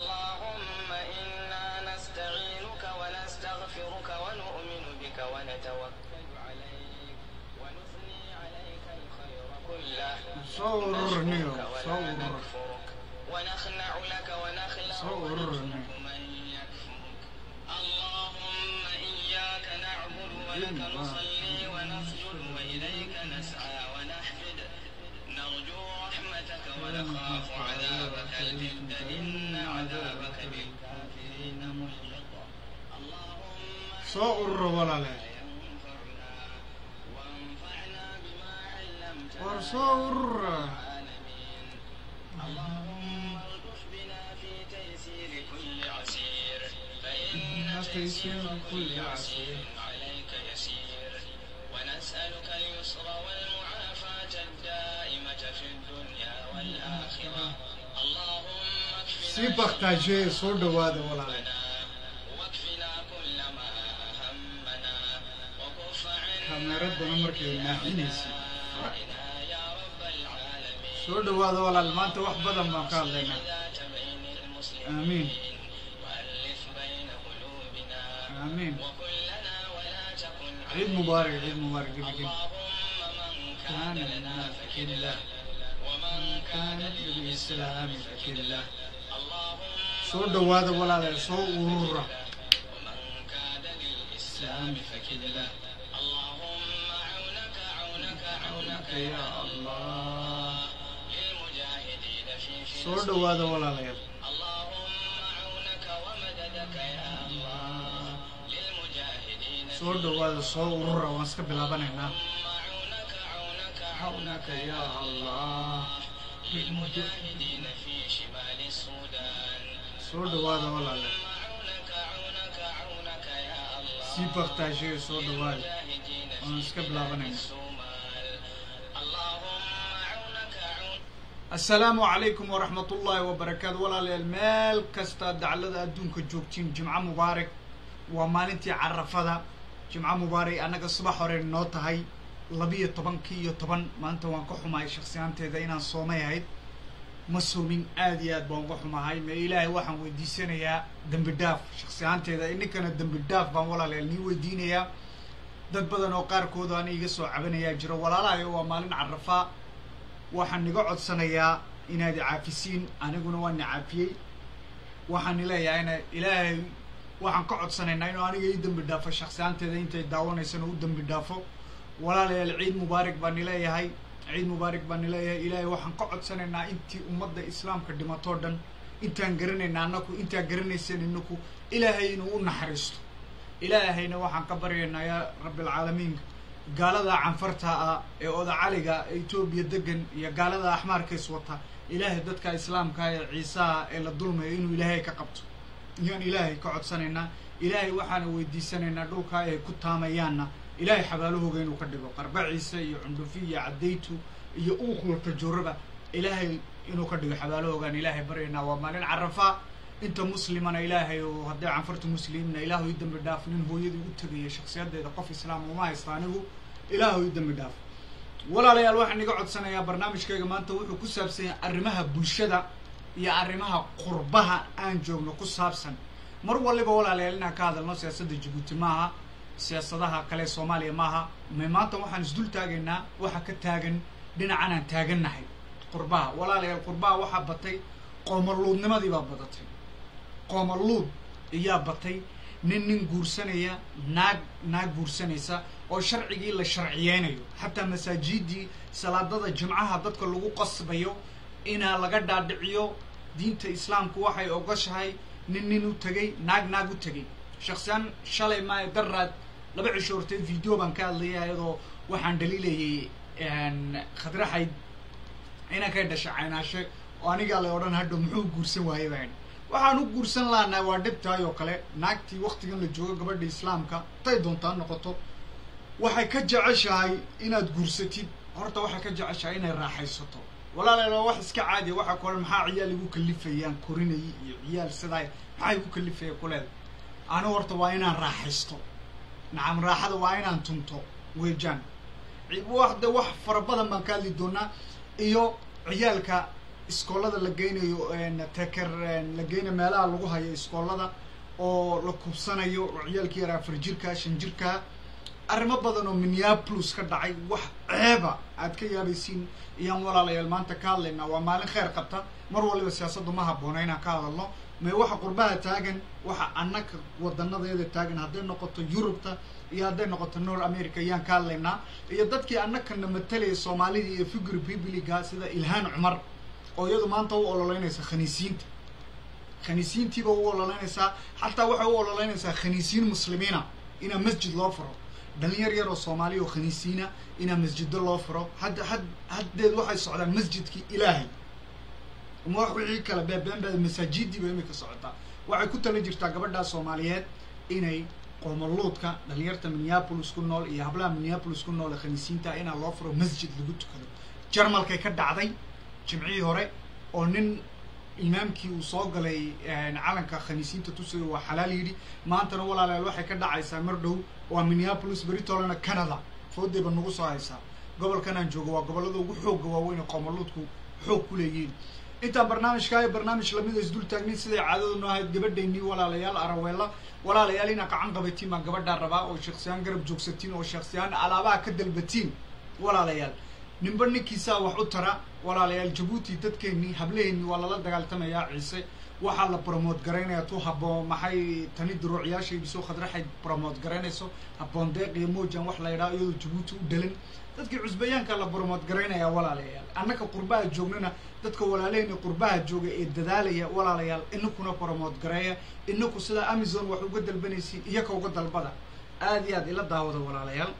اللهم إنا نستعينك ونستغفرك ونؤمن بك ونتوكل عليك ونثني عليك الخير كله صورني نشكرك ولا صور نكفرك ونخنع لك ونخلع صورني. ونترك من يكفرك اللهم إياك نعبد ولك نصلي ونسجد وإليك نسعى ونحفد نرجو رحمتك ونخاف عذابك الجد إن عذابك بالكافرين محيط اللهم soo urura walaale ينفعنا وانفعنا بما علمتنا war soo urura العالمين اللهم الطف بنا في تيسير كل عسير فإن تيسير كل عسير عليك يسير ونسألك اليسر والمعافاة الدائمة في الدنيا والآخرة اللهم sii اكفنا baktaajee soo dhawaada walaale همنا واكفنا كل ما همنا وكف عنا kaameeraddana markay naaxinaysa دائنا يا رب العالمين soo dhawaada walaal maanta wax badan baan ka hadlaynaa ذات بين المسلمين آمين. وألف بين قلوبنا aamiin وكلنا ولا تكن ciid mubaarak ciid mubaarak gebigin اللهم من كان كان لنا لنا فكله فكله ومن كان كانت للإسلام للإسلام فكله اللهم soo dhawaada walaale soo urura ومن كان للإسلام فكله اللهم عونك عونك عونك يا الله للمجاهدين في soo فلسطين dhawaada walaalayaal اللهم عونك ومددك يا الله للمجاهدين في soo dhawaada soo urura waan iska bilaabanaynaa اللهم عونك عونك عونك يا الله للمجاهدين في شمال السودان soo dhawaada walaale عونك عونك عونك يا الله sii baktaajee soo dhawaada المجاهدين waan في iska بلاد bilaabanaynaa الصومال اللهم عونك عونك asalaamu calaykum waraxmat ullaahi wabarakaatu walaalayaal meel kasta daclada adduunka joogtiin jimco mubaarak waa maalintii carafada jimco mubaarak annaga subax hore noo tahay labiyo tobankii iyo toban maanta waan ka xumahay shaksiyaanteeda inaan soomay ahayd ma soomin aad iyo aad baan uga xumahay me ilaahay waxaan weydiisanayaa dembi dhaaf shaksiyaanteeda ininkana dembi dhaaf baan walaalayaal nii weydiinayaa dad badan oo qaarkood aan iga soo cabanayaa jiro walaalahayo waa maalin carafaa waxaan niga codsanayaa inaad caafisiin aniguna waan ni caafiyey waxaan nileeyahayna ilaahay waxaan ka codsanaynaa inuu aniga ii dembi dhaafo shaksiyaanteeda intay daawanaysana u dembi dhaafo walaalayaal ciid mubaarak baan nileeyahay ciid mubaarak baan nileeyahay ilaahay waxaan ka codsanaynaa intii ummadda islaamka dhimatoo dhan intaan garanayna annaku intaan garanaysan inaku ilaahay inuu u naxariisto ilaahayna waxaan ka baryaynaa yaa rabbilcaalamiin gaalada canfarta ah ee odacaliga ee etoobiya degan iyo gaalada axmaarka iswata ilaahay dadka islaamka ee ciisaha ee la dulmayo inuu ilaahay ka qabto iyaan ilaahay ka codsanaynaa ilaahay waxaana weydiisanaynaa dhulka ay ku taamayaanna ilaahay xabaalahooga inuu ka dhigo qarbaciisa iyo cundhufi iyo caddaytu iyo uuqulka jooraba ilaahay inuu ka dhigo xabaalahoogaan ilaahay baryaynaa waa maalin carafaa inta muslimana ilaahay oo hadday canfarta muslimna ilaahu i dembi dhaaf nin hooyadii u tegaya shaksiyadeeda qof islaam uma haysta anigu ilaahu i dembi dhaaf walaalayaal waxaan iga codsanayaa barnaamijkayga maanta wuxuu ku saabsan yahay arrimaha bulshada iyo arrimaha qurbaha aan joogno ku saabsan mar waliba walaalayaal inaan ka hadalno siyaasadda jabuuti maaha siyaasadaha kale soomaaliya maaha me maanta waxaan isdul taagaynaa waxa ka taagan dhinacan aan taagannahay qurbaha walaalayaal qurbaha waxaa batay qoomaluudnimadii baa badatay qoomaluud ayaa batay nin nin guursanaya naag naag guursanaysa oo sharcigii la sharciyeynayo xataa masaajidii salaadada jimcaha dadka lagu qasbayo inaa laga dhaadhiciyo diinta islaamku waxay ogoshahay nin nin u tegay naag naag u tegay shaksiyaan shalay maayo daraad laba cisho horteed video baan ka hadlaya iyadoo waxaan dhaliilayay khadraxayd inankay dhashay caynaashe oo anigaa la odhan hadho muxuu guursan waaye baan waxaan u guursan lahanaa waa dhibtaay oo kale naagtii waktigan la joogo gabadha islaamka tay doontaa noqoto waxay ka jeceshahay inaad guursatid horta waxay ka jeceshahay inay raaxaysato walaalayaal waa wax iska caadiya waxaa ku odhan maxaa ciyaal igu kalifayaan korinayay iyo ciyaal sidaay maxaa igu kalifaya kuleeda anigu horta waa inaan raaxaysto nacam raaxada waa inaan tunto weejaan wax de wax fara badan baan ka hadli doonaa iyo ciyaalka iskoolada la geynayo teker la geynayo meelaha lagu hayo iskoolada oo la kubsanayo oo ciyaalkii yaraa afar jirka shan jirka arrimo badan oo minneapolis ka dhacay wax ceeba aad ka yaabaysiin iyaan walaalayaal maanta ka hadlaynaa waa maalin kheyr qabta mar waliba siyaasaddu ma habboona inaan ka hadalno me waxa qurbaha taagan waxa annaka wadanadeeda taagan hadday noqoto yurubta iyo hadday noqoto north america ayaan ka hadlaynaa iyo dadkii annakana matalayay soomaalida iyo figure bibliga sida ilhaan cumar oo iyadu maanta u ololeynaysa khaniisiinta khaniisiintiiba u ololeynaysaa xataa waxay u ololeynaysaa khaniisiin muslimiina inaa masjid loo furo dhalinyar yar oo soomaaliya oo khaniisiina inaa masjido loo furo hadda had haddeed waxay socdaan masjidkii ilaahay ma wax wixii kale beebeenbeeda masaajidiiba imika socotaa waxay ku tala jirtaa gabadhaa soomaaliyeed inay qoomaluudka dhalinyarta minneapolis ku nool iyo hablaha minneapolis ku nool ee khaniisiinta inaa loo furo masjid lagu tukado jarmalkay ka dhacday jimcihii hore oo nin imaamkii uu soo galay calanka khaniisiinta tusayo waa xalaal yidhi maantana walaalayaal waxay ka dhacaysaa mar dhow waa minneapolis beritolana canada foodeyba nagu soo haysaa gobolkan aan joogo waa gobollada ugu xoogga waaweyn ee qoomaluudku xoog ku leeyihiin intaan barnaamijkaa barnaamij lamida isdul taagnin siday caadadu noo ahayd gabadhaynii walaalayaal araweella walaalayaal inaa gacan qabatiin baan gabadhaa rabaa oo sheeksiyaan garab joogsatiin oo sheeksiyaan alaabaha ka dalbatiin walaalayaal ninba ninkiisaa wax u tara walaalayaal jabuuti dadkeennii hableheennii waa lala dagaaltamayaa ciise waxaa la bromood garaynaya tu haboo maxay tani duruucyaasha ibiso khadraxay bromood garaynayso habboon deeq iyo mojan wax la yidhaha iyadoo jabuuti u dhalan dadkii cusbayaanka la bromood garaynayaa walaalayaal annaka qurbaha joognana dadka walaalaheyni qurbaha jooga ee dadaalaya walaalayaal inakuna bromood gareeya inaku sidaa amazon wax uga dalbanaysiin iyaka uga dalbada aad iyo aad ila daawada walaalayaal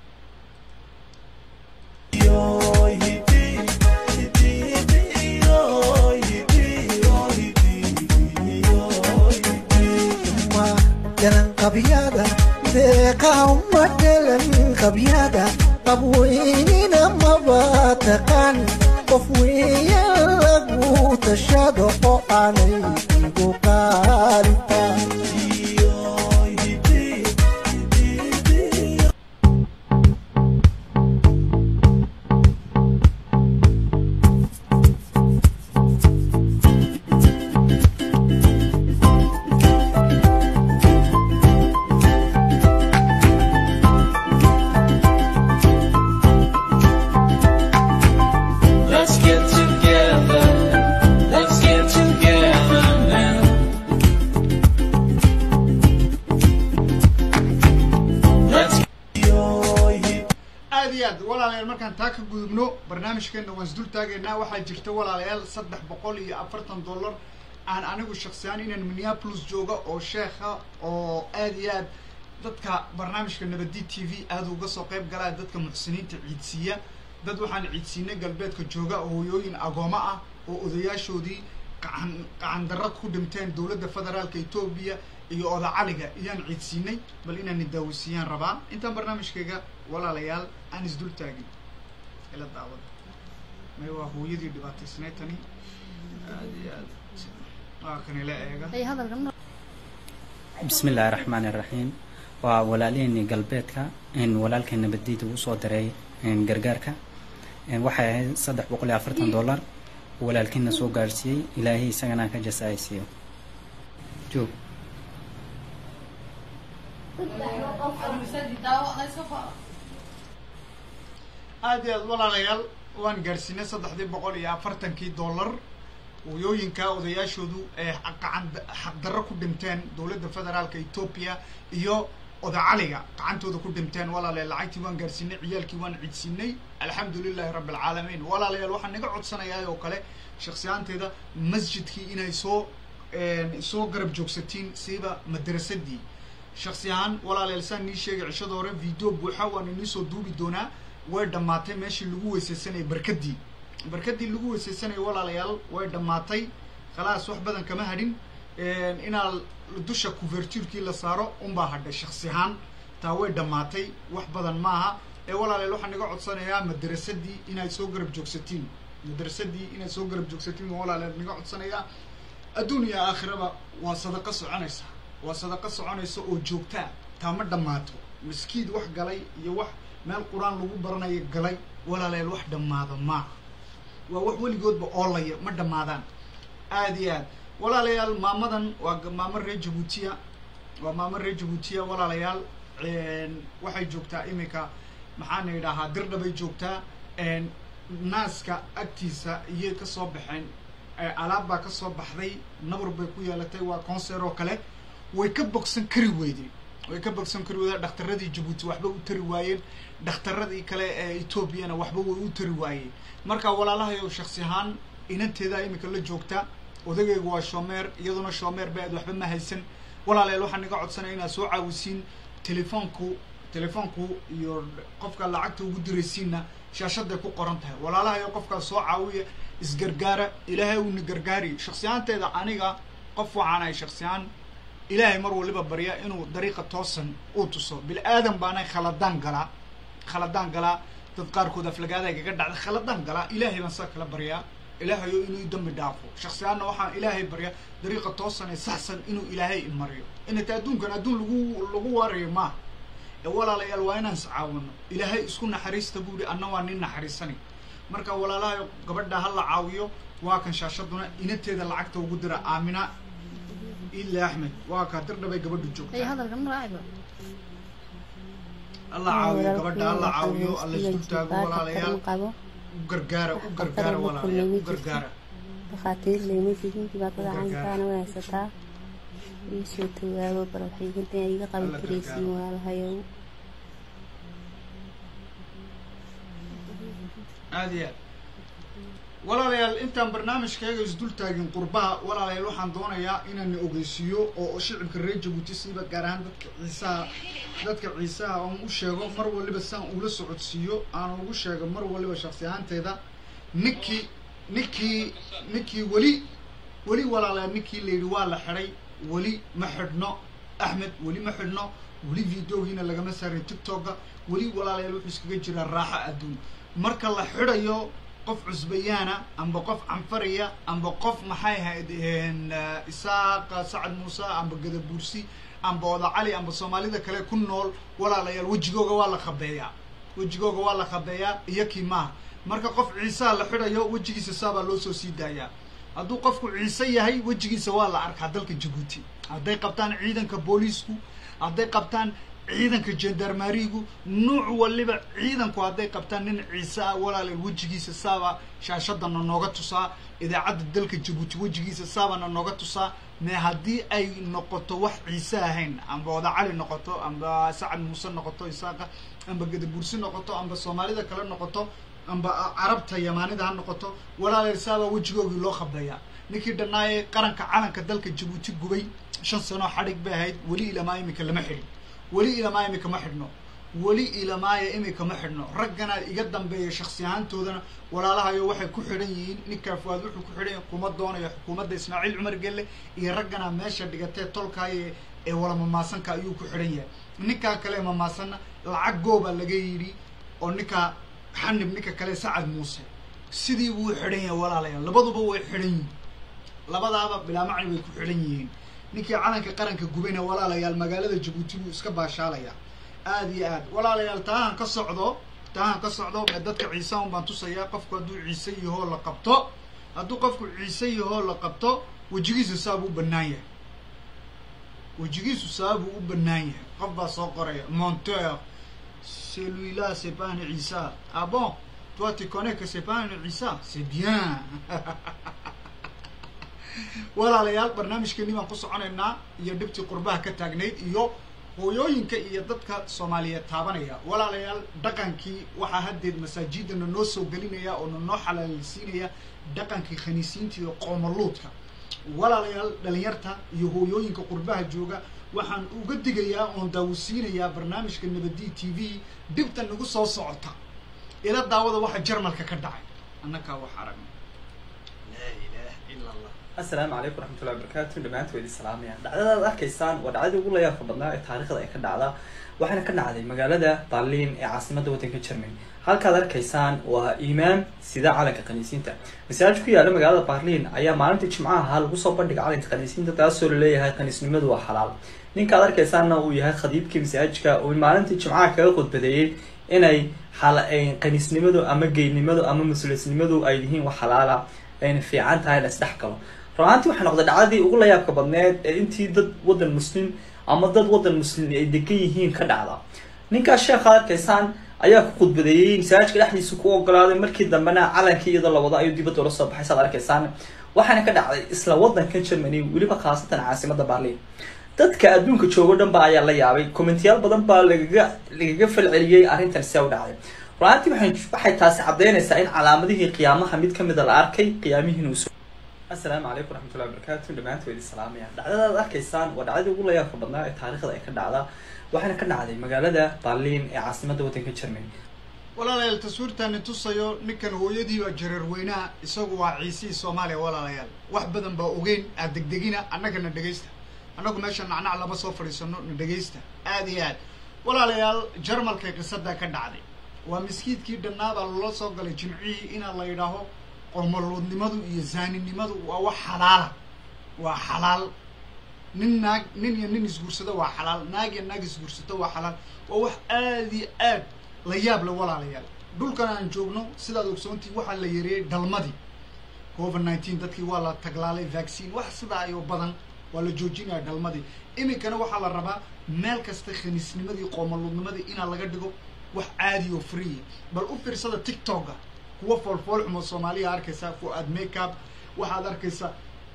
garan qabyada deeqaa uma dhalan qabyada qabweynina maba taqaan qof weeya lagu tashado oo aanay igu qaalintaan Let's get together. Let's get together now. Let's aad iyo aad walaalayaal markaan taa ka gudubno barnaamijkeena waan isdul taagaynaa waxaa jirta walaalayaal saddex boqol iyo afartan dollar aan anigu shaksiyaan inaan minneapolis jooga oo sheekha oo aad iyo aad dadka barnaamijka nabadi t v aada uga soo qayb galaa dadka muxsiniinta ciidsiiya dad waxaan ciidsiinay galbeedka jooga oo hooyooyin agooma ah oo odayaashoodii qacan qacan darra ku dhinteen dowladda federaalka etoobiya iyo odacaliga iyaan ciidsiinay bal inaan daawisiiyaan rabaa intaan barnaamijkayga walaalayaal aan isdul taagin ila daawada may waa hooyadii dhibaataysnayd tani aad iyo aad waa kan ila eega ay hadalkan bismi illaahi raxmaani raxiim waa walaaliheenii galbeedka in walaalkeen nabaddiida uu soo diray in gargaarka in waxay ahayd saddex boqol iyo afartan dollar uu walaalkiina soo gaarsiiyey ilaahay isagana ka jasaaysiiyo joog aad iyo aad walaalayaal waan gaadhsiinay saddexdii boqol iyo afartankii dollar hooyooyinka odayaashoodu ee qacan xaqdarro ku dhinteen dowladda federaalka etoobiya iyo odacaliga gacantooda ku dhinteen walaalayaal lacagtii waan gaadhsiinay ciyaalkii waan ciidsiinay alxamdu lilahi rabbi alcaalamiin walaalayaal waxaan naga codsanayaa oo kale shaksiyaanteeda masjidkii inay soo soo garab joogsatiin siiba madrasadii shaksi ahaan walaalayaal saan nii sheegay cishada hore video buuxa waan inii soo duubi doonaa way dhammaatay meeshii lagu weysaysanayay barkadii barkadii lagu weysaysanayay walaalayaal way dhammaatay khalaas wax badan kama hadhin inaa dusha kuvertuurkii la saaro unbaa hadhay shaksi ahaan taa way dhammaatay wax badan maaha ee walaalayaal waxaan naga codsanayaa madrasadii inaad soo garab joogsatiin madrasadii inaad soo garab joogsatiin waan walaalayaal naga codsanayaa adduun iyo aakhiraba waa sadaqo soconaysa waa sadaqo soconaysa oo joogtaa taa ma dhammaato maskiid wax galay iyo wax meel qur-aan lagu baranayo galay walaalayaal wax dhammaada maaha waa wax weligoodba oolaya ma dhammaadaan aada iyo aad walaalayaal maamadan waa g- maamo reer jabuutiya waa maamo reer jabuutiya walaalayaal waxay joogtaa iminka maxaana idhaahaa dirdhabay joogtaa naaska agtiisa iyay kasoo baxeen alaab baa kasoo baxday nabar bay ku yeelatay waa concer oo kale way ka bogsan kari weyday way ka bogsan kari weyday dhakhtaradii jabuuti waxba u tari waayeen dhakhtaradii kale ee etoobiyana waxba way u tari waayeen marka walaalahayow shaksi ahaan inanteedaa iminka la joogta odagaygu waa shoomeer iyaduna shoomeer ba aad waxba ma haysan walaalayaal waxaan naga codsanaya inaad soo caawisiin telefoonku telefoonku iyo qofka lacagta ugu diraysiinna shaashaday ku qoran tahay walaalahayo qofkaas soo caawiya isgargaara ilaahay uuna gargaari shaksiyaanteeda aniga qof waxaan ahay shaksiyaaan ilaahay mar waliba barya inuu dariiqa toosan uu tuso bil aadan baanay khaladaan galaa khaladaan galaa dad qaarkood aflagaada igaga dhacda khaladaan galaa ilaahay baan saa kala baryaa ilaahayo inuu i dambi dhaafo shaksiyaanna waxaan ilaahay baryaa dariiqa toosan ee saxsan inuu ilaahay imariyo inata adduunkan adduun lagu lagu waarayo maaha ee walaalayaal waa inaan iscaawino ilaahay isku naxariista buuri anna waa nin naxariisani marka walaalahayo gabadha ha la caawiyo waa kan shaashaduna inanteeda lacagta ugu dira aamina ila axmed waa kaa dirdhabay gabadhu Ay, joogtaa hadalkan ma raaciba. alla caawiyo gabadha alla caawiyo alla isku taago walaalayaal qabo u gargaara u gargaara walaalayaal u gargaara dhakhaatiir leyma jirin dhibaatada Gargaar. caynkaana way haysataa iisoo tawaabo baraxiganta iga qaban Alla karaysiin gargaar. waalahayow aada iyo aad walaalayaal intaan barnaamijkayga isdul taagin qurbaha walaalayaal waxaan doonayaa inaan ogeysiiyo oo shicibka reer jabuuti siiba gaar ahaan dadka ciisaha dadka ciisaha aan u sheego mar waliba saan ula socodsiiyo aan ugu sheego mar waliba shaksi ahaanteeda ninkii ninkii ninkii weli weli walaalayaal ninkii la yidhi waa la xidhay weli ma xidhno axmed weli ma xidhno weli videogiina lagama saarin tiktoka weli walaalayaal wuxuu iskaga jiraa raaxo adduun marka la xidhayo qof cusbayaana amba qof canfaraya amba qof maxay ahayd een, eh, isaaq sacad muuse amba gadabuursi amba oda cali amba soomaalida kale ku nool walaalayaal wejigooga waa la khabeeyaa wejigooga waa la khabeeyaa iyo kii maaha marka qof ciisaha la xidhayo wejigiisa saabaa loo soo sii daayaa hadduu qofku ciise yahay wejigiisa waa la arkaa dalka jabuuti hadday qabtaan ciidanka booliisku hadday qabtaan ciidanka gendarmarigu nuuc waliba ciidanku hadday qabtaan nin ciise ah walaalayaal wejigiisa saaba shaashadana nooga tusaa idaacadda dalka jabuuti wejigiisa saabana nooga tusaa me haddii ay noqoto wax ciise ahayn amba oda cali noqoto amba sacad muuse noqoto isaaqa amba gadabursi noqoto amba soomaalida kale noqoto amba carabta yamaanida ha noqoto walaalayaal saabaa wejigoogii loo khabeeyaa ninkii dhannaaye qaranka calanka dalka jabuuti gubay shan sano xadhig bay ahayd weli ilamaa imika lama xidhin weli ilamaa imika ma xidhno weli ilamaaya imika ma xidhno raggana iga dambeeya shaksi ahaantoodana walaalahayo waxay ku xidhan yihiin ninkaa fuaad wuxuu ku xidhan yahay kuma doonayo xukuumadda ismaaciil cumar gelle iyo raggana meesha dhigatee tolkaaye ee wala mamaasanka ayuu ku xidhan yahay ninkaa kale mamaasanna lacag gooba laga yidhi oo ninkaa xanib ninka kale sacad muuse sidii buu xidhan yahay walaalayaal labaduba way xidhan yihiin labadaaba bilaa macni bay ku xidhan yihiin ninkii calanka qaranka gubayna walaalayaal magaalada jabuuti buu iska baashaalayaa aada iyo aad walaalayaal taahan ka socdo taahan ka socdo ee dadka ciise un baan tusayaa qofku hadduu ciise yahoo la qabto hadduu qofku ciise yahoo la qabto wejigiisu saabuu u bannaan yahay wejigiisu saabuu u bannaan yahay qof baa soo qoraya monteur celui-là c'est pas un Issa ah bon toi tu connais que c'est pas un Issa c'est bien walaalayaal barnaamijkeeni baan ku soconaynaa iyo dhibtii qurbaha ka taagnayd iyo hooyooyinka iyo dadka soomaaliyeed taabanaya walaalayaal dhaqankii waxaa haddeed masaajidana noo soo gelinaya oo nanoo xalaalisiinaya dhaqankii khaniisiinta iyo qoomaluudka walaalayaal dhalinyarta iyo hooyooyinka qurbaha jooga waxaan uga digayaa oon daawisiinayaa barnaamijka nabadi t v dhibta nagu soo socota ila daawada waxa jarmalka ka dhacay annakaa wax aragna laa ilaaha ila allah asalaamu calaykum waraxmatullahi wabarakaatu dhammaantood idin salaamaya dhacdadaad arkaysaan waa dhacdadii ugu layaabka badnaa ee taariikhda ay ka dhacda waxaana ka dhacday magaalada berlin ee caasimadda waddanka germany halkaad arkaysaan waa imaam sida calanka khaniisiinta masaajid ku yaala magaalada berlin ayaa maalintii jimcaha ahaa lagu soo bandhigay calanka khaniisiinta taasoo laleeyahay khaniisnimadu waa xalaal ninkaad arkaysaanna uu yahay khadiibkii masaajidka uu maalintii jimcaha kaga khudbadeeyey inay xala qaniisnimadu ama geynimadu ama mas-uuliyadnimadu ay yihiin wax xalaala ayna fiican tahay la isdhex galo runaantii waxay noqday dhacdadii ugu layaabka badneed ee intii dad wadan muslim ama dad wadan muslim ay degan yihiin ka dhacda ninkaas sheekha arkaysaan ayaa ku khudbadeeyey masaajidka dhexdiisa ku ogolaaday markii dambena calankii iyadoo la wado ayuu dibadda ula soo baxay saad arkaysaan waxaana ka dhacday isla wadanka germany weliba khaasatan caasimada berlin dadka adduunka joogo dhan ba ayaa la yaabay commentiyaal badan baa lagaga lagaga falceliyey arrintan see u dhacday runaantii waxay waxay taasi caddeynaysaa in calaamadihii qiyaamaha mid kamida la arkay qiyaamihiina uu assalaamu calaykum waraxmatullahi wabarakatu dhamaanta waa idin salaamaya dhacdadaad arkaysaan waa dhacdadii ugu layaabka badnaa ee taariikhda ay ka dhacda waxaana ka dhacday magaalada berlin ee caasimada wadanka germany walaalayaal taswiirtaani tusayo ninkan hooyadii baa jareer weynaha isagu waa ciisihii soomaaliya walaalayaal wax badan baa ogeyn aad degdegina annagana dhegaysta annagu meesha nacnac lama soo fadhiisano na dhegaysta aad iyo aad walaalayaal jarmalkay qisadaa ka dhacday waa miskiidkii dhannaabaa loola soo galay jimcihii inaa la yidhaaho qomoluudnimadu iyo zaaninimadu waa wax xalaala waa xalaal nin naag nin iyo nin isguursado waa xalaal naag iyo naag isguursato waa xalaal waa wax aad iyo aad la yaab le walaalayaal dhulkan aan joogno sidaad ogsoontii waxaa la yareeyey dhalmadii covid nineteen dadkii waa la taglaalay vaccine wax sidaa iyo badan waa la joojinaya dhalmadii iminkana waxaa la rabaa meel kasta khaniisnimadii qoomaluudnimadii inaa laga dhigo wax caadi oo free bal u fiirsada tiktoka kuwa foolfool xumo soomaaliya arkaysaa fu-aad makeup waxaad arkaysaa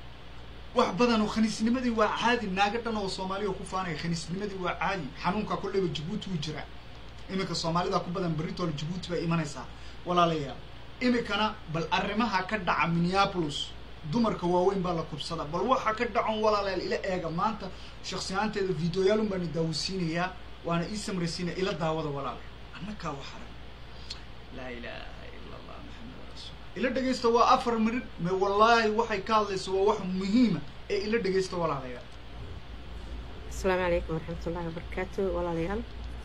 wax badan oo khaniisnimadii waa caadi naaga dhan oo soomaaliya ku faanaya khaniisnimadii waa caadi xanuunka kolleyba jabuuti wuu jiraa iminka soomaalida ku badan beritool jabuuti bay imanaysaa walaalayaal iminkana bal arrimaha ka dhaca minneapolis dumarka waaweyn baa la kubsada bal waxa ka dhacon walaalayaal ila eega maanta shaksiyaanteeda videoyaalun baana daawasiinayaa waana ii samraysiinaya ila daawada walaala annakaa waxaran laa ilaaha ila allah maxamed rasuul ila dhegaysta waa afar minid me wallaahi waxay ka hadlayso waa wax muhiima ee ila dhegaysta walaalayaal asalaamu calaykum waraxmatullaahi wabarakaatu walaalayaal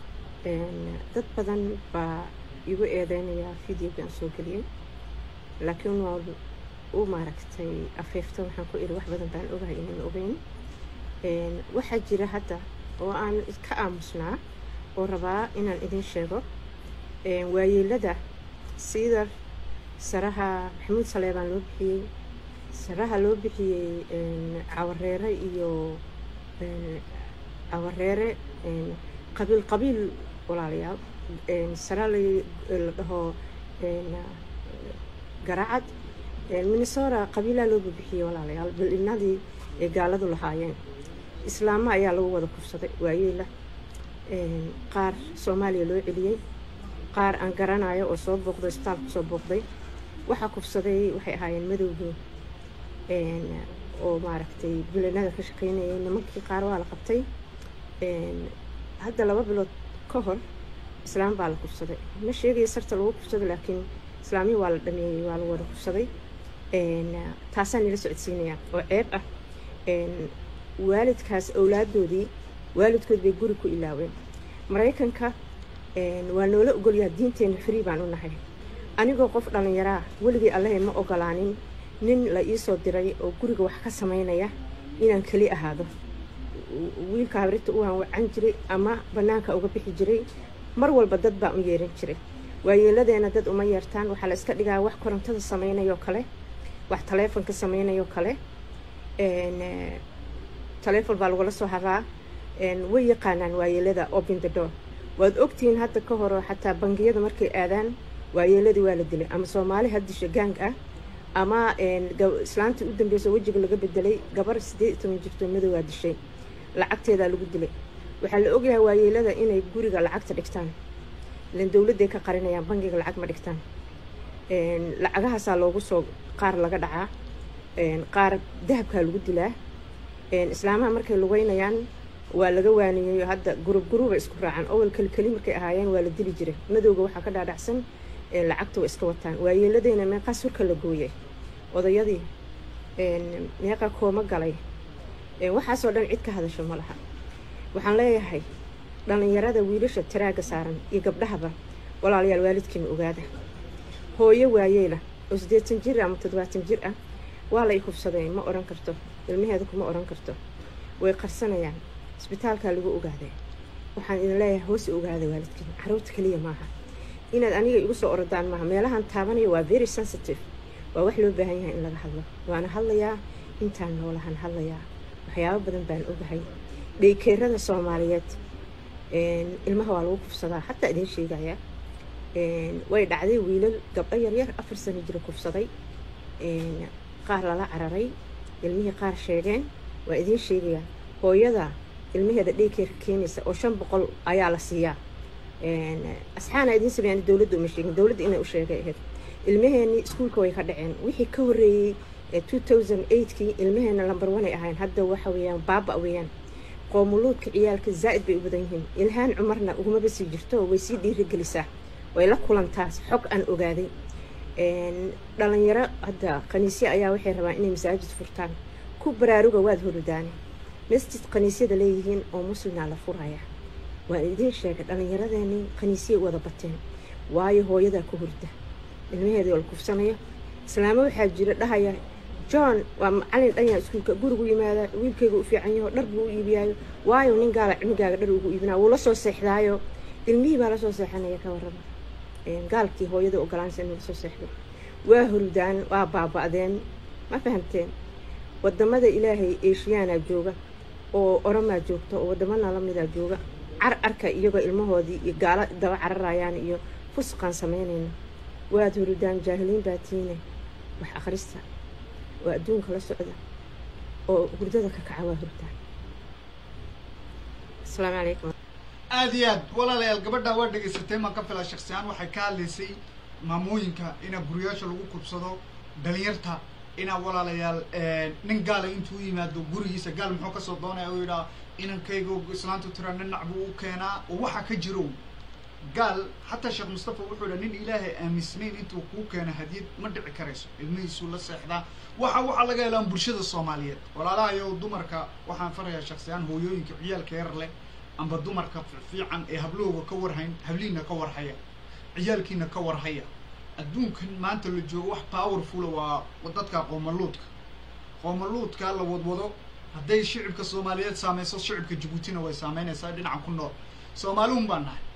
dad badan baa igu eedeynayaa videoga aan soo geliyey laakiin waa u maaragtay afiifta waxaan ku iri wax badan baan ogahay inaan ogeyn waxaa jira hadda oo aan ka aamusnaa oo rabaa inaan idin sheego waayeelada sida saraha maxamuud saleebaan loo bixiyey saraha loo bixiyey cawareere iyo cawareere qabiil qabiil walaalayaal sara la dhaho garacad minnesota qabiilaa loo bixiyey walaalayaal bal-inadii ay gaaladu lahaayeen islaamo ayaa lagu wada kufsaday waayeela qaar soomaaliya loo celiyey qaar aan garanayo oo soo booqday isbitaalku soo booqday waxaa kufsaday waxay ahaayeen madowgii oo maaragtay bilinada ka shaqeynayay nimankii qaar waa la qabtay hadda laba bilood ka hor islaam baa la kufsaday ma sheegaya sarta lagu kufsaday laakiin islaamihii waa la dhameeyey waa lagu wada kufsaday taasaan nila socodsiinayaa oo ceeb ah waalidkaas awlaadoodii waalidkood bay guri ku ilaaween maraykanka waa noola ogolyaa diinteena free baan u nahay anigoo qof dhallinyaraa weligii allahay ma ogolaanin nin la iisoo diray oo guriga wax ka samaynaya inaan keli ahaado wiilka habrinta u wacan jiray ama bannaanka uga bixi jiray mar walba dad baan u yeeran jiray waayeeladeena dad uma yeertaan waxaa la iska dhigaa wax korontada samaynayoo kale wax taleefonka samaynayoo kale taleefon baa lagula soo haraa way yaqaanaan waayeelada open the door waad ogtihiin hadda ka horo xataa bangiyada markay aadaan waayeeladii waa la dilay ama soomaali haddisha gaang ah ama islaantii u dambeysa wejiga laga bedelay gabar siddeed iyo toban jirto madowaa dishay lacagteedaa lagu dilay waxaa la ogyahay waayeelada inay guriga lacagta dhigtaan ilan dowladday ka qarinayaan bangiga lacag ma dhigtaan lacagahaasaa loogu soo qaar laga dhacaa qaar dahabkaa lagu dilaa islaamaha markay lugeynayaan waa laga waaniyeeyo hadda gurub guruba isku raacaan owal keli keli markay ahaayeen waa la dili jiray madowga waxaa ka dhaadhacsan lacagta way iska wataan waayeeladeyna meeqaa surka la gooyay odayadii meeqa kooma galay waxaasoo dhan cid ka hadasho ma laha waxaan leeyahay dhallinyarada wiilasha taraaga saaran iyo gabdhahaba walaalayaal waalidkiina ogaada hooyo waayeela oo siddeetan jir ama toddobaatan jir ah waa la i hubsaday ma odhan karto ilmaheeda kuma odhan karto way qarsanayaan isbitaalkaa lagu ogaaday waxaan idin leeyahay hoos ogaada waalidkiina caruurta keliya maaha inaad aniga igu soo orodaan maaha meelahan taabanaya waa very sensitive waa wax loo baahan yahay in laga hadlo waana hadlayaa intaan noolahan hadlayaa waxyaabo badan baan ogahay dheykeerada soomaaliyeed een, ilmaha waa lagu kufsadaa xataa idiin sheegaya een, way dhacday wiilal gabdho yaryar afar sano jira kufsaday een, qaar lala cararay ilmihii qaar sheegeen waa idiin sheegaya hooyada ilmaheeda dheykeerka keenaysa oo shan boqol ayaa la siiyaa een, asxaana idiin sameeyaan dowladda uma sheegin dowladda inay u sheegay ahayd ilmaheeni iskuulka way ka dhaceen wixii ka horreeyey ee 2008kii ilmaheena lambar one ay ahayn hadda waxa weeyaan baaba weeyaan qoomuluudka ciyaalka zaa'id bay u badan yihiin ilhaan cumarna ugumaba sii jirto way sii dhiirigelisaa way la kulantaas xog aan ogaaday een, dhalinyaro hadda kaniisya ayaa waxay rabaan inay masaajid furtaan ku baraaruga waad horodaane masjid kaniisyada leeyihiin oo muslimna la furaya waan idiin sheegay dhallinyaradeeni kaniisyay wada bateen waayo hooyadaa ka hurda ilmaheeda oo la kufsanayo islaamo waxaa jira dhahaya john waa macalin dhanyaa iskuulka gurigu yimaada wiilkayga u fiican yaho dhar buu u iibiyaayo waayo nin gaala cilmigaaga dhar ugu iibinaa wuu la soo seexdaayo ilmihii baa lasoo seexanaya ka warraba Een, gaalkii hooyada ogolaansa inuu lasoo seexdo waa hurdaan waa baaba'deen ma fahamteen wadamada ilaahay eeshiyaanaa jooga oo oromaa joogta oo wadamana lamidaa jooga car arka iyagoo ilmahoodii iyo gaalo daba cararayaan iyo fusqaan samaynayna waad hurdaan jaahiliin baa tiine wax akhrista oo adduunka la socda oo hurdada ka kaca waa hurdaan asalaamu calaykum aad iyo aad walaalayaal gabadha waa dhegaysatay maan ka filaa shaksi ahaan waxay ka hadlaysay maamooyinka inaa guriyaasha lagu kubsado dhalinyarta inaa walaalayaal nin gaala intuu yimaado gurigiisa gaal muxuu kasoo doonaya u yidhaa inankayga islaantu tira ninac buu u keenaa oo waxa ka jiro gaal xataa sheekh mustafa wuxuu yidha nin ilaahay aaminsanayn intuu kuu keeno hadiyad ma dhici karayso ilmihiisuu la seexdaa waxa waxaa laga helaan bulshada soomaaliyeed walaalahayow dumarka waxaan farayaa shaksiyaan hooyooyinka ciyaalka yar leh amba dumarka fiican ee hablahooga ka warhayn hablihiina ka warhaya ciyaalkiina ka warhaya adduunkan maanta la joogo wax powerfula waa dadka qoomaluudka qoomaluudka la wadwado hadday shicibka soomaaliyeed saameyso shicibka jabuutina way saameynaysaa dhinacan ku nool soomaaliun baan nahay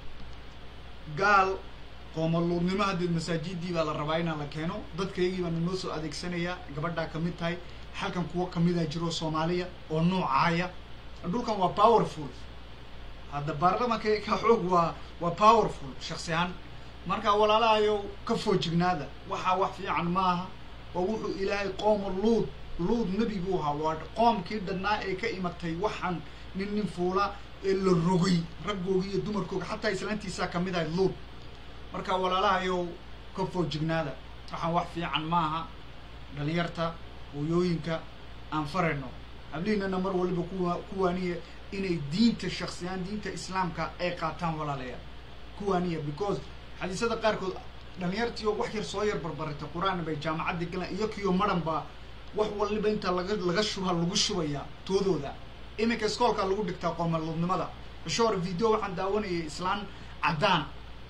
gaal qoomaluudnimo haddeed masaajidii baa la rabaa inaa la keeno dadkaygii baa nanoo soo adeegsanayaa gabadhaa kamid tahay halkan kuwo kamidaa jiro soomaaliya oo noocaaya dhulkan waa powerful hadda baarlamanka ka xoog waa waa powerful shaksi ahaan marka walaalahayow ka foojignaada waxaa wax fiican maaha oo wuxuu ilaahay qooma luud luud nebi buu ahaa waa qoomkii dhannaa ee ka imatay waxaan nin nin fuula ee la rogay raggooga iyo dumarkooga xataa islaantiisaa kamid ahay luud marka walaalahayow ka foojignaada waxaan wax fiican maaha dhalinyarta hooyooyinka aan farayno hablihiinana mar waliba kuwa kuwaaniya inay diinta shaksiyaan diinta islaamka ay qaataan walaalayaal kuwaaniya because xadiisada qaarkood dhalinyartiio wax yar soo yar barbaratay qur-aan bay jaamacadda galaan iyo kiyo maran baa wax waliba inta laga laga shuba lagu shubayaa toodooda iminka iskoolkaa lagu dhigtaa qoomaluudnimada bishoor video waxaan daawanayay islaan caddaan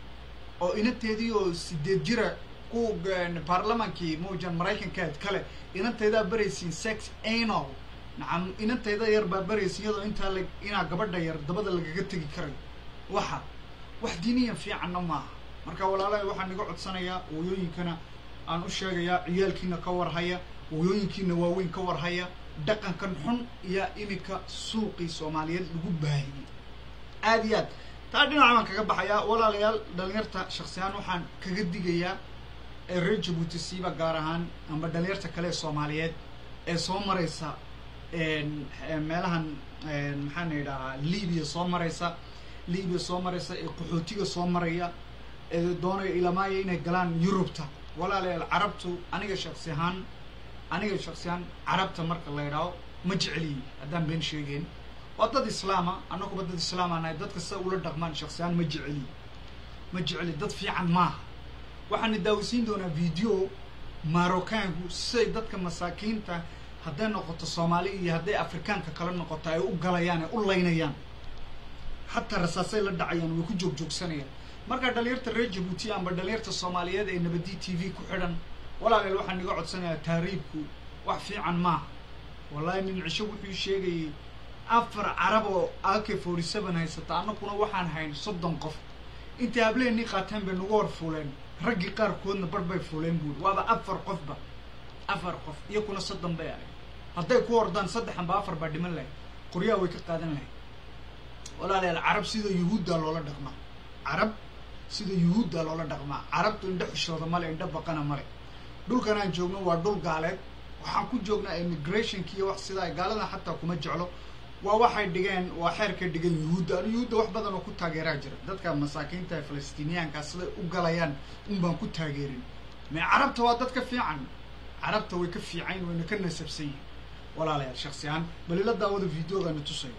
oo inanteedii oo sideed jira ku baarlamankii muujan maraykankeed kale inantaydaa baraysiin sex anal nacam inantayda yar baa baraysa iyadoo intaa la inaa gabadha yar dabada lagaga tegi karay waxa wax diiniyan fiicanna maaha marka walaalahay waxaan iga codsanayaa hooyooyinkana aan u sheegayaa ciyaalkiina ka warhaya hooyooyinkiina waaweyn ka warhaya dhaqankan xun iyo iminka suuqii soomaaliyeed lagu baahiyey aada iyo aad taa dhinaca baan kaga baxayaa walaalayaal dhalinyarta shaksiyahaan waxaan kaga digayaa ee reer jabuuti siiba gaar ahaan amba dhalinyarta kale ee soomaaliyeed ee soo maraysa meelahan maxaan idhahaa libiya soo maraysa libiya soo maraysa ee qaxootiga soo maraya ee doonaya ilamaaya inay galaan yurubta walaalayaal carabtu aniga shaksi ahaan aniga shaksi ahaan carabta marka la idhaaho ma jeceliyi haddaan been sheegeyn waa dad islaama annaguba dad islaama nahay dadka sida ula dhaqmaan shaksi ahaan ma jeceliyi ma jeceli dad fiican maaha waxaana daawisiin doonaa video marokaanku siday dadka masaakiinta hadday noqoto soomaali iyo hadday afrikaanka kala noqoto ay u galayaan ay u laynayaan xataa rasaasay la dhacayaan way ku joogjoogsanayaan markaa dhalinyarta reer jabuuti amba dhalinyarta soomaaliyeed ee nabadi t v ku xidhan walaaleel waxaan iga codsanayaa taariibku wax fiican maaha wallahi nin cisho wuxuu sheegayay afar carab oo ak forty seven haysata annaguna waxaan hayn soddon qof intay hableenii qaateen bay nagu hor fuuleen raggii qaarkoodna bar bay fuuleen buuri waaba afar qofba afar qof iyo kuna soddon bay ahay hadday ku ordaan saddex amba afar baa dhiman lahayd qoryaha way ka qaadan lahayd walaalayaal carab sida yuhuuddaa loola dhaqmaa carab sida yuhuuddaa loola dhaqmaa carabtu indho xishooda male indho baqana male dhulkan aan joogno waa dhul gaaleed waxaan ku joognaa immigrationki iyo wax sidaa gaaladan xataa kuma jeclo waa waxay dhigeen waa xeerkay dhigeen yuhuudda anu yuhuudda wax badan oo ku taageeraa jira dadka masaakiinta ee falastiiniyaankaa siday u galayaan un baan ku taageerin me carabta waa dad ka fiican carabta way ka fiicayn wayna ka nasabsan yihin walaalayaal shaksi ahaan bal ila daawada videogaana tusayo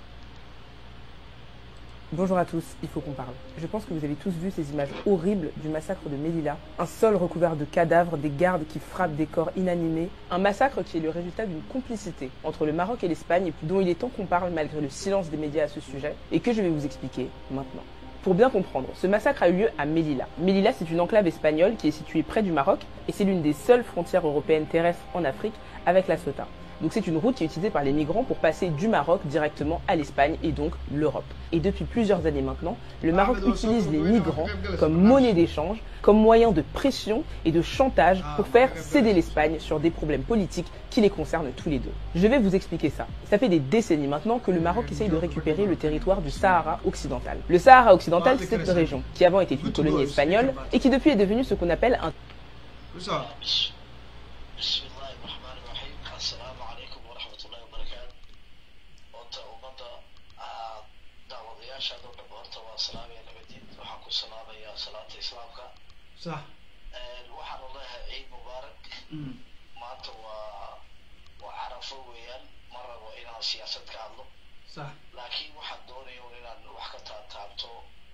Bonjour à tous, il faut qu'on parle. Je pense que vous avez tous vu ces images horribles du massacre de Melilla. Un sol recouvert de cadavres, des gardes qui frappent des corps inanimés. Un massacre qui est le résultat d'une complicité entre le Maroc et l'Espagne, dont il est temps qu'on parle malgré le silence des médias à ce sujet, et que je vais vous expliquer maintenant. Pour bien comprendre, ce massacre a eu lieu à Melilla. Melilla, c'est une enclave espagnole qui est située près du Maroc, et c'est l'une des seules frontières européennes terrestres en Afrique avec la Ceuta. Donc c'est une route qui est utilisée par les migrants pour passer du Maroc directement à l'Espagne et donc l'Europe. Et depuis plusieurs années maintenant, le Maroc utilise les migrants comme monnaie d'échange, comme moyen de pression et de chantage pour faire céder l'Espagne sur des problèmes politiques qui les concernent tous les deux. Je vais vous expliquer ça. Ça fait des décennies maintenant que le Maroc essaye de récupérer le territoire du Sahara occidental. Le Sahara occidental, c'est cette région qui avant était une colonie espagnole et qui depuis est devenue ce qu'on appelle un Tusaa. بسم الله الرحمن الرحيم السلام عليكم ورحمة الله وبركاته horta ummadda aad daawadayaashaada oo dhan horta waa salaamaya nabadiin waxaan ku salaamayaa salaata islaamka sax waxaan leeyahay ciid mubaarak Mm. maanta waa waa carafo weeyaan ma rabo inaan siyaasad ka hadlo sax laakiin waxaan doonaya un inaan wax ka taataabto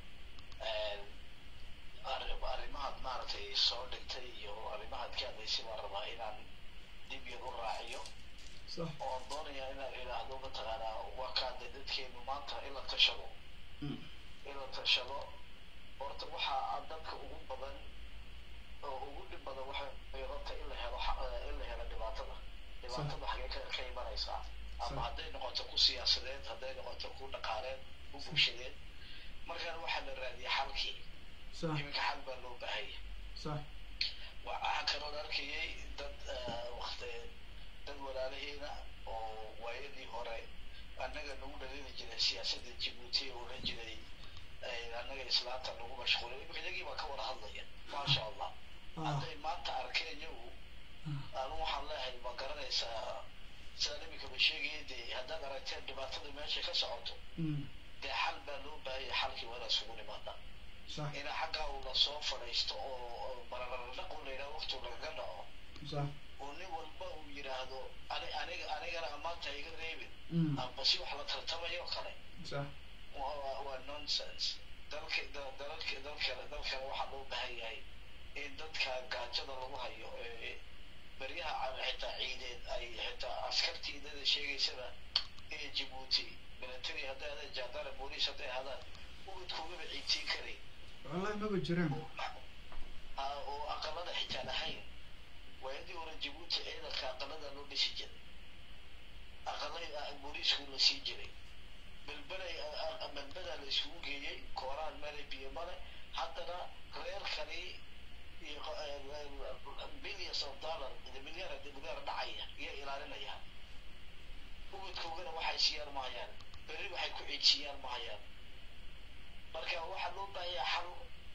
arri- arrimahaad maaragtay soo dhigtay iyo arrimahaad ka hadlaysay baan rabaa inaan dib yar u raaciyo sax oo doonaya inaan idhaahdo mataqaanaa waa kaade dadkeenu maanta in la tashado Mm. in la tashado horta waxaa dadka ugu badan oo ugu dhib badan waxay horta in la helo xa- eh, in la helo dhibaatada dhibaatada xagee ka ka imanaysaa ama hadday noqoto ku siyaasadeed hadday noqoto ku dhaqaaleed ku bulshadeed markaan waxaa la raadiyay xalkii sax iminka xal baa loo baahanya sax waxaa kaloo la arkayay dad eh, waqti dad walaalaheena oo waayadii hore annaga nagu dhalini jiray siyaasadda jibuuti oo odhan jiray eh, annaga islaanta nagu mashquulay imika iyagii baa ka wada hadlaya maasha allah ah hadday maanta arkeen iyagu anu waxaan leeyahay ma garanaysaa sidaan imika ba sheegaya dee haddaad aragteen dhibaatada meesha ka socoto Mm. dee xal baa loo baahaya xalkii waa inaan isugu nimaadnaa sax ina xaggaa uu lasoo fadhiisto oo bararardhaq u layidhaha waqtu lagaga dhaco sax oo nin walba uu yidhaahdo ani aniga anigana ammaanta iga reebin Mm. amba si wax la tartamayo oo kale sax waa waa- waa nonsense dalka da- dalalka dalkale dalkale waxaa loo baahan yahay in dadka gaajada lagu hayo ee beryaha ca- xitaa ciideed ay xitaa askartii dada sheegaysaba ee jibuuti military hadday hadaan jaandara booliis hadday hadaan ubadkoogaba ciidsiin karay wallahi maba jiraan Ah, oo aqalada xitaa lahayn waayadii hore jibuuti ciidanka aqalada loo dhisi jiray aqalada booliisku la sii jiray belbelay belbedaa la isugu geeyey kooraan male biyo male haddana reerkani iyo billions of dollar milyaar milyaar dhacaya iyo ilaalinaya ubadkoogana waxay siiyaan mahayaan berri waxay ku ciidsiiyaan mahayaan marka waxaa loo baahanyaa xal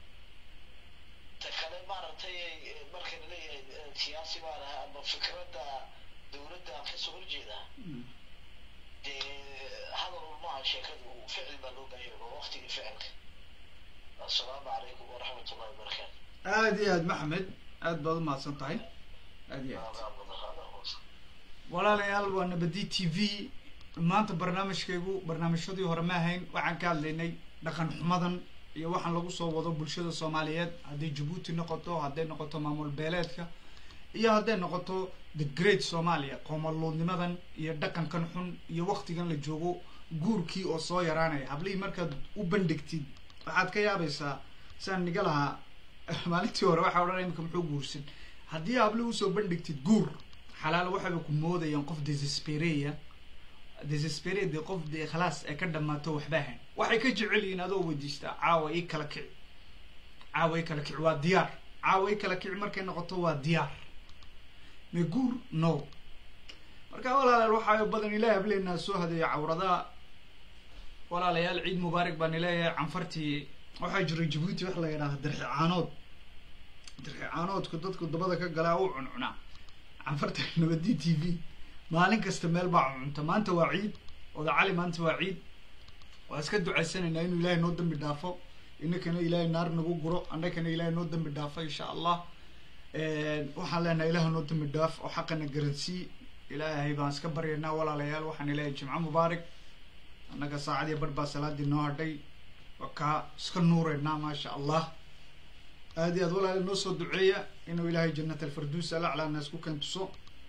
ta kale maaragtay eh, marka la leeyahay eh, siyaasi baan ahaa ama fikradda dowladda aan kasoo horjeedaa Mm. dee hadal un maaha sheekadu ficil baa loo baahanya waa waqtigii ficilka assalaamu calaykum waraxmat ullahi wabarakaatu aad iyo aad maxamed aad baad u mahadsan tahay aad iyo aad walaalayaal waa nabadi t v maanta barnaamijkaygu barnaamijyadii hore ma ahayn waxaan ka hadlaynay dhaqan xumadan iyo waxaan lagu soo wado bulshada soomaaliyeed hadday jabuuti noqoto hadday noqoto maamul beeleedka iyo hadday noqoto the great soomaaliya qoomaluudnimadan iyo dhaqankan xun iyo waktigan la joogo guurkii oo soo yaraanaya hablihii markaad u bandhigtid waxaad ka yaabaysaa saan niga lahaa maalintii hore waxaa odhanaya imika muxuu guursan haddii habli usoo bandhigtid guur xalaal waxayba ku moodayaan qof desespereya desespere dee qof dee khalaas ee ka dhamaato waxba ahayn waxay ka jecel yihiin adoo weydiistaa caawa ii kala kici caaway kala kici waa diyaar caaway kala kici markay noqoto waa diyaar meguur no marka walaalayaal waxaa badan ilaahay hableynaa soo hadeeya cawradaha walaalayaal ciid mubaarak baan ileeyahay canfartii waxaa jira jabuuti wax la yidhaaha dirxi caanood dirxi caanoodku dadku dabada ka galaa u cuncunaa canfarta nabadi t v maalin kasta meel baa cuncunta maanta waa ciid oda cali maanta waa ciid waa iska ducaysanaynaa inuu ilaahay noo dambi dhaafo inakana ilaahay naar nagu guro annakana ilaahay noo dambi dhaafo insha allah waxaan leenahay ilaah noo dambi dhaaf oo xaqana garansii ilaahay baan iska baryaynaa walaalayaal waxaan ilaahay jimco mubaarak annaga saacadii bar baa salaadii noo hadhay waa kaa iska nuureynaa maasha allah aad iyo aad walaala noo soo duceeya inuu ilaahay jannat alfarduus alaclaa naas ku keentuso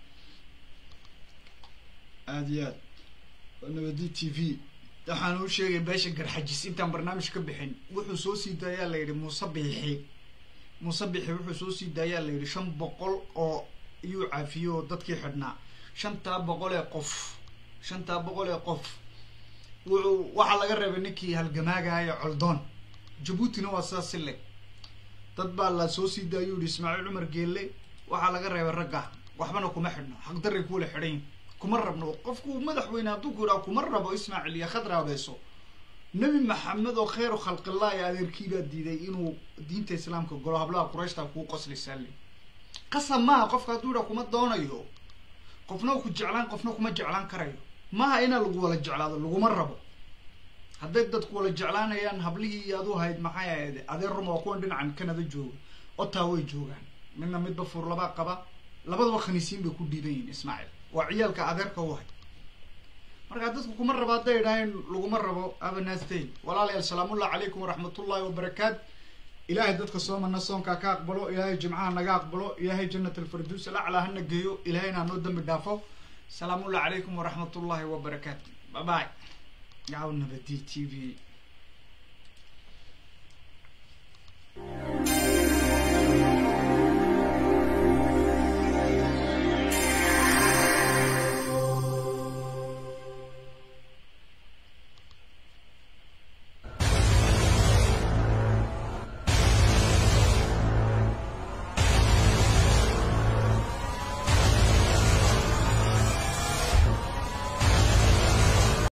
aad iyo aad waa nabadi t v waxaan u sheegay beesha garxajis intaan barnaamij ka bixin wuxuu soo sii daayaa la yidhi muuse biixi muuse biixi wuxuu soo sii daayaa la yidhi shan boqol oo iyuu caafiyo oo dadkii xidhnaa shantaa boqol ee qof shantaa boqol ee qof wuxuu waxaa laga reebay ninkii halgamaagaya coldoon jabuutina waa sidaas si leg dad baa la soo sii daayuu yihi ismaaciil cumar geelle waxaa laga reebay ragga waxbana kuma xidhno xaqdaray kuwala xidhan kuma rabno qofku madaxweyne hadduu ku yidhaha kuma rabo ismaaciil iyo khadra abeeso nebi maxamed oo kheyru khalqillah ee adeerkii baa diiday inuu diinta islaamka golo hablaha qurayshta kuu qoslaysaa le qasab maaha qofka hadduu yidhaha kuma doonayo qofna ku jeclaan qofna kuma jeclaan karayo maaha inaa lagu wala jeclaado laguma rabo hadday dadku wala jeclaanayaan hablihii iyo adu hayd maxay ahayd adeer ruma waa kuwan dhinacan canada jooga otaa way joogaan midna midba fuur labaa qaba labadaba khaniisiin bay ku dhiiban yihin ismaaciil waa ciyaalka adeerka u hay marka dadku kuma rabo hadday idhaaheen laguma rabo abanastay walaalayaal salaamullahi calaykum waraxmatullahi wabarakaat ilaahay dadka soomana soonkaa ka aqbalo ilaahay jimcaha naga aqbalo ilaahay jannat alfarduus alaclaa hana geeyo ilaahayna hanoo dambi dhaafo salaamullahi calaykum waraxmatullahi wabarakaatu bye bye yaw nabadi t v